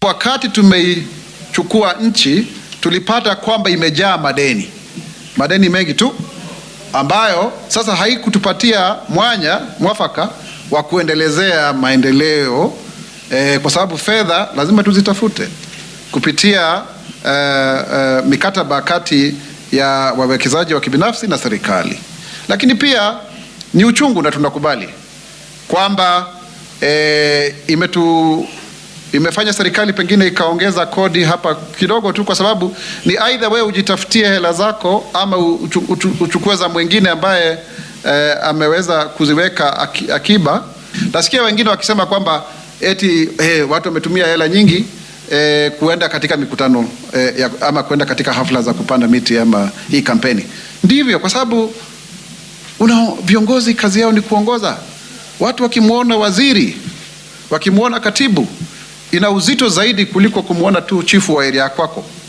Wakati tumeichukua nchi, tulipata kwamba imejaa madeni, madeni mengi tu, ambayo sasa haikutupatia mwanya mwafaka wa kuendelezea maendeleo eh, kwa sababu fedha lazima tuzitafute kupitia eh, eh, mikataba kati ya wawekezaji wa kibinafsi na serikali, lakini pia ni uchungu na tunakubali kwamba e, imetu imefanya serikali pengine ikaongeza kodi hapa kidogo tu, kwa sababu ni aidha wewe ujitafutie hela zako ama uchu, uchu, uchukue za mwingine ambaye e, ameweza kuziweka aki, akiba. Nasikia wengine wakisema kwamba eti hey, watu wametumia hela nyingi e, kuenda katika mikutano e, ya, ama kuenda katika hafla za kupanda miti ama hii kampeni. Ndivyo, kwa sababu una viongozi kazi yao ni kuongoza watu. Wakimwona waziri, wakimwona katibu, ina uzito zaidi kuliko kumwona tu chifu wa area kwako.